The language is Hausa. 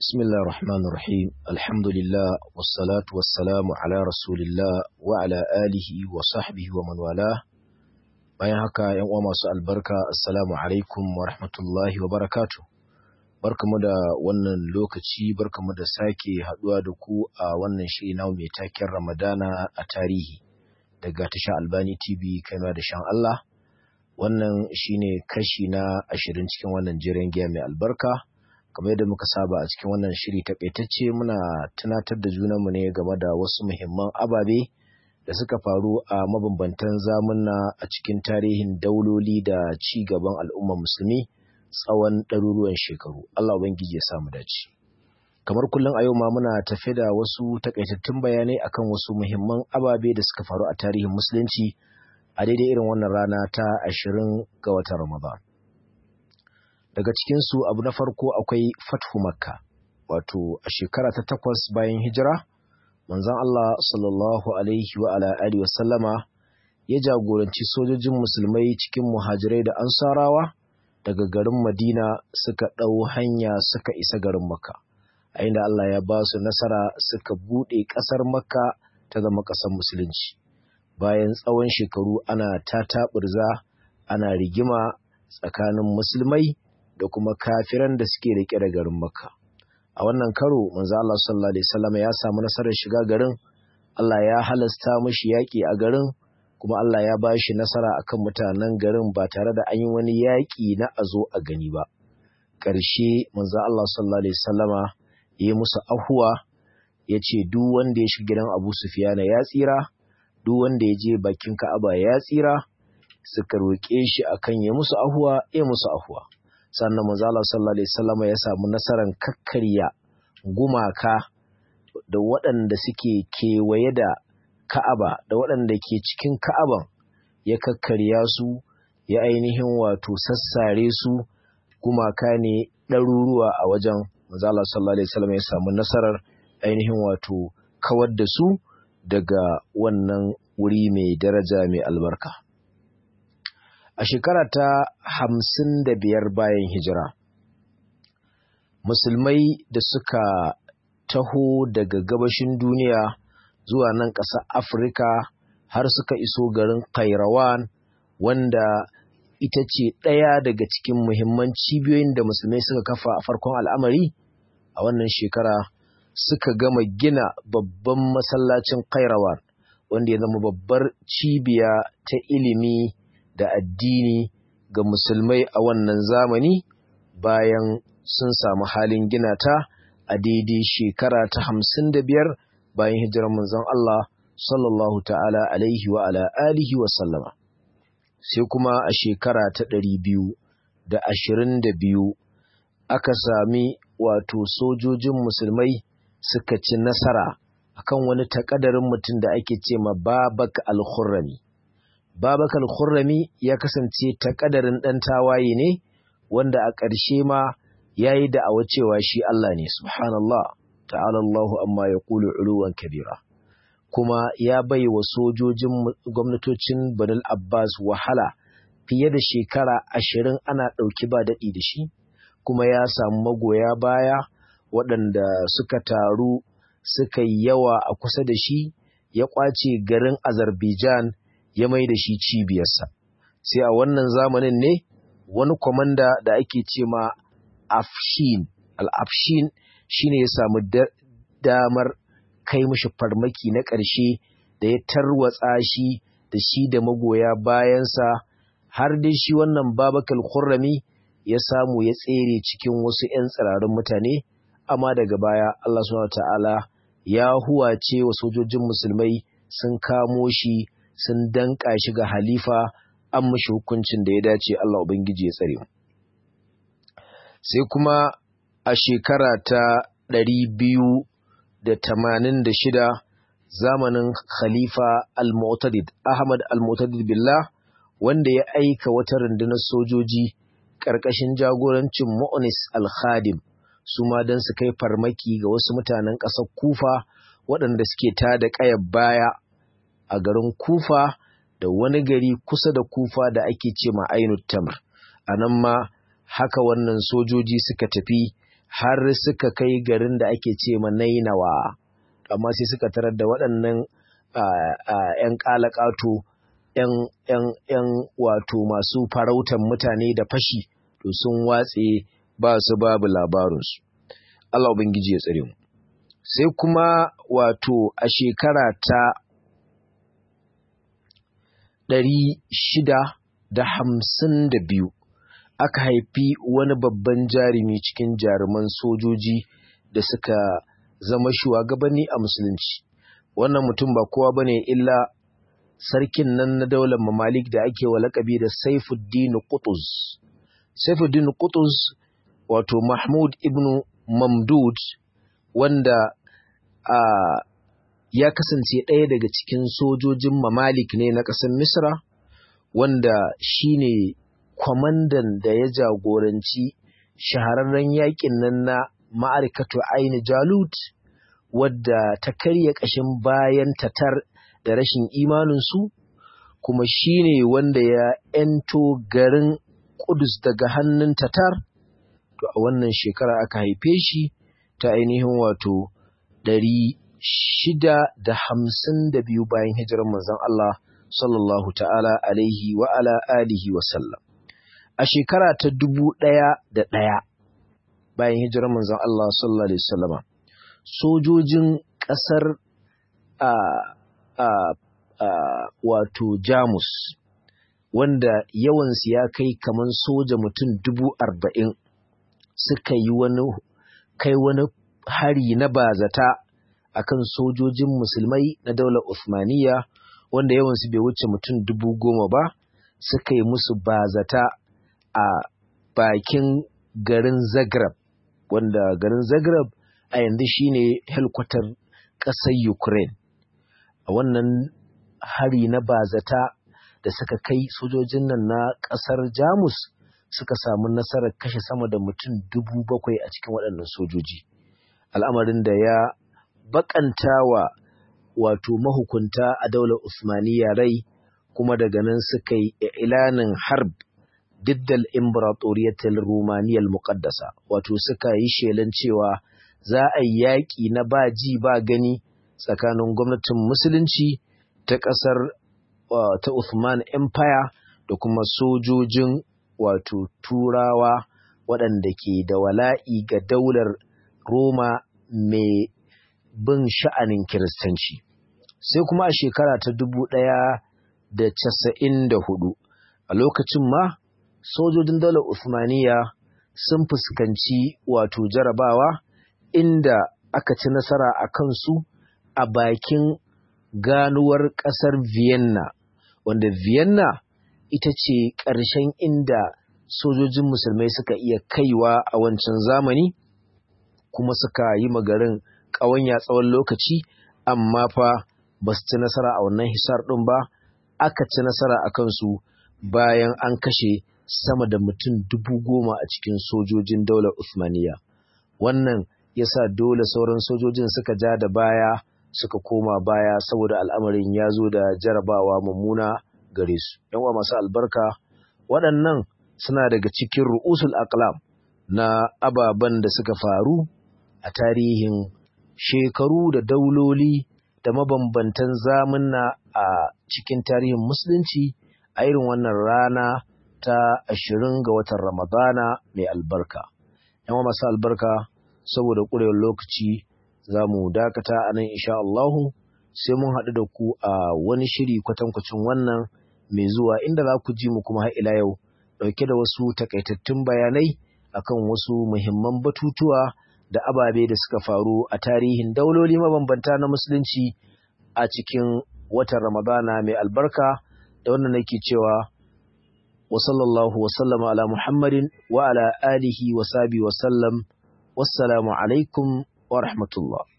بسم الله الرحمن الرحيم الحمد لله والصلاة والسلام على رسول الله وعلى آله وصحبه ومن والاه bayan haka yan uwa masu albarka assalamu alaikum wa rahmatullahi wa barakatuh barkamu da wannan lokaci barkamu da sake haduwa da ku a wannan shiri na mai taken Ramadana a tarihi daga tasha Albani TV kaima da shan Allah wannan shine kashi na ashirin cikin wannan jiran giya mai albarka kamar yadda muka saba a cikin wannan shiri taƙaitacce muna tunatar da junanmu ne game da wasu muhimman ababe da suka faru a mabambantan zamuna a cikin tarihin dauloli da ci gaban al'ummar musulmi tsawon ɗaruruwan shekaru Allah ubangiji ya samu dace kamar kullum a yau ma muna tafe da wasu takaitattun bayanai akan wasu muhimman ababe da suka faru a tarihin musulunci a daidai irin wannan rana ta ashirin ga watan Ramadan daga cikinsu abu na farko akwai fathu makka wato a shekara ta takwas bayan hijira manzon Allah sallallahu alaihi wa ala alihi wasallama ya jagoranci sojojin musulmai cikin muhajirai da ansarawa daga garin Madina suka ɗau hanya suka isa garin Makka a inda Allah ya ba su nasara suka buɗe ƙasar Makka ta zama ƙasar musulunci bayan tsawon shekaru ana tataɓurza ana rigima tsakanin musulmai da kuma kafiran da suke rike da garin Makka. A wannan karo manzo Allah sallallahu alaihi wasallam ya samu nasarar shiga garin. Allah ya halasta mishi yaƙi a garin kuma Allah ya ba shi nasara akan mutanen garin ba tare da an yi wani yaƙi na a zo a gani ba. Ƙarshe manzo Allah sallallahu alaihi wasallama ya yi musu ahuwa ya ce duk wanda ya shiga gidan Abu Sufyana ya tsira, duk wanda ya je bakin Ka'aba ya tsira, suka roƙe shi akan ya musu ahuwa, ya musu ahuwa. sannan manzala sallallahu alaihi wasallam ya samu nasarar kakkarya gumaka da waɗanda suke kewaye da Ka'aba da waɗanda ke cikin Ka'aban ya kakkarya su ya ainihin wato sassare su gumaka ne ɗaruruwa a wajen manzala sallallahu alaihi wasallam ya samu nasarar ainihin wato kawar da su daga wannan wuri mai daraja mai albarka. a shekara ta hamsin da biyar bayan hijira musulmai da suka taho daga gabashin duniya zuwa nan ƙasar afirka har suka iso garin kairawan wanda ita ce ɗaya daga cikin muhimman cibiyoyin da musulmai suka kafa a farkon al'amari a wannan shekara suka gama gina babban masallacin kairawan wanda ya zama babbar cibiya ta ilimi da addini ga musulmai a wannan zamani bayan sun samu halin gina ta a daidai shekara ta hamsin da biyar bayan hijirar manzon Allah sallallahu ta'ala alaihi wa ala alihi wa sallama sai kuma a shekara ta ɗari biyu da ashirin da biyu aka sami wato sojojin musulmai suka ci nasara akan wani takadarin mutum da ake ce ma babak al-khurrami Babakar Khurrami ya kasance ta ƙadarin ɗan tawaye ne wanda a ƙarshe ma ya yi da'awa cewa shi Allah ne, subhanallah, ta'ala Allahu amma ya ƙulu uluwan kabira. Kuma ya bai wa sojojin gwamnatocin Banul Abbas wahala fiye da shekara ashirin ana ɗauki ba daɗi da shi, kuma ya samu magoya baya waɗanda suka taru suka yi yawa a kusa da shi, ya ƙwace garin Azerbaijan ya mai da shi cibiyarsa sai a wannan zamanin ne wani kwamanda da ake ce ma afshin al-afshin shine ya samu damar kai mishi farmaki na ƙarshe da ya tarwatsa shi da shi da magoya bayansa har dai shi wannan babakal khurrami ya samu ya tsere cikin wasu 'yan tsirarin mutane amma daga baya Allah subhanahu ta'ala ya huwace wa sojojin musulmai sun kamo shi sun danƙa shi ga halifa an mashi hukuncin da ya dace Allah Ubangiji ya tsare mu. Sai kuma a shekara ta ɗari biyu da tamanin da shida zamanin Khalifa Al-Mu'tadid, Ahmad Al-Mu'tadid Billah, wanda ya aika wata rundunar sojoji ƙarƙashin jagorancin Mu'nis Al-Khadim, su ma don su kai farmaki ga wasu mutanen ƙasar Kufa waɗanda suke tada ƙayar baya a garin Kufa da wani gari kusa da Kufa da ake ce ma Ainut Tamr. A nan ma haka wannan sojoji suka tafi har suka kai garin da ake ce ma nainawa amma sai suka tarar da waɗannan ‘yan ƙalaƙato ‘yan wato masu farautan mutane da fashi to sun watse ba su babu labarinsu Allah Ubangiji ya tsare mu sai kuma wato a shekara ta ɗari shida da hamsin da biyu aka haifi wani babban jarumi cikin jaruman sojoji da suka zama shugabanni a musulunci wannan mutum ba kowa bane illa sarkin nan na daular mamalik da ake wa lakabi da saifuddin qutuz saifuddin qutuz wato mahmud ibn mamdud wanda a ya kasance ɗaya daga cikin sojojin mamalik ne na ƙasar misra wanda shine kwamandan da ya jagoranci shahararren yakin nan na ma'arikatu aini jalut wadda ta karya ƙashin bayan tatar da rashin imaninsu kuma shine wanda ya ‘yanto garin Kudus daga hannun tatar to a wannan shekara aka haife shi ta ainihin wato ɗari shida da hamsin da biyu bayan hijirar manzon Allah sallallahu ta'ala alaihi wa ala alihi wa sallam a shekara ta dubu ɗaya da ɗaya bayan hijirar manzon Allah sallallahu alaihi wasallama sojojin ƙasar a a a wato Jamus wanda yawansu ya kai kaman soja mutum dubu arba'in suka yi wani kai wani hari na bazata akan sojojin musulmai na daular Uthmaniyya wanda yawansu bai wuce mutum dubu goma ba suka yi musu bazata a bakin garin Zagreb wanda garin Zagreb a yanzu shine helkwatar ƙasar Ukraine a wannan hari na bazata da suka kai sojojin nan na ƙasar Jamus suka samu nasarar kashe sama da mutum dubu bakwai a cikin waɗannan sojoji al'amarin da ya bakanta wa wato mahukunta a daular Usmaniya rai kuma daga nan suka yi ilanin harb diddal imperatoriyatul rumaniyal muqaddasa wato suka yi shelan cewa za a yi yaƙi na ba ji ba gani tsakanin gwamnatin musulunci ta ƙasar ta Uthman Empire da kuma sojojin wato turawa waɗanda ke da wala'i ga daular Roma mai bin sha'anin kiristanci sai kuma a shekara ta dubu ɗaya da casa'in da hudu a lokacin ma sojojin daular Uthmaniya sun fuskanci wato jarabawa inda aka ci nasara a kansu a bakin ganuwar ƙasar Vienna wanda Vienna ita ce ƙarshen inda sojojin musulmai suka iya kaiwa a wancan zamani kuma suka yi magarin ƙawanya tsawon lokaci amma fa ba su ci nasara a wannan hisar ɗin ba aka ci nasara a kansu bayan an kashe sama da mutum dubu goma a cikin sojojin daular Uthmaniyya. Wannan ya sa dole sauran sojojin suka ja da baya suka koma baya saboda al'amarin ya zo da jarabawa mummuna gare su. Yanwa masu albarka waɗannan suna daga cikin ru'usul aqlam na ababen da suka faru a tarihin shekaru da dauloli da mabambantan zamunna a cikin tarihin musulunci a irin wannan rana ta ashirin ga watan ramadana mai albarka yawan masu albarka saboda ƙurewar lokaci za mu dakata a nan insha Allahu sai mun haɗu da ku a wani shiri kwatankwacin wannan mai zuwa inda za ku ji mu kuma har ila yau ɗauke da wasu takaitattun bayanai akan wasu muhimman batutuwa da ababe da suka faru a tarihin dauloli mabambanta na musulunci a cikin watan Ramadana mai albarka da wannan nake cewa wa sallallahu wa sallama ala Muhammadin wa ala alihi wa sabi wa sallam wassalamu alaikum wa rahmatullah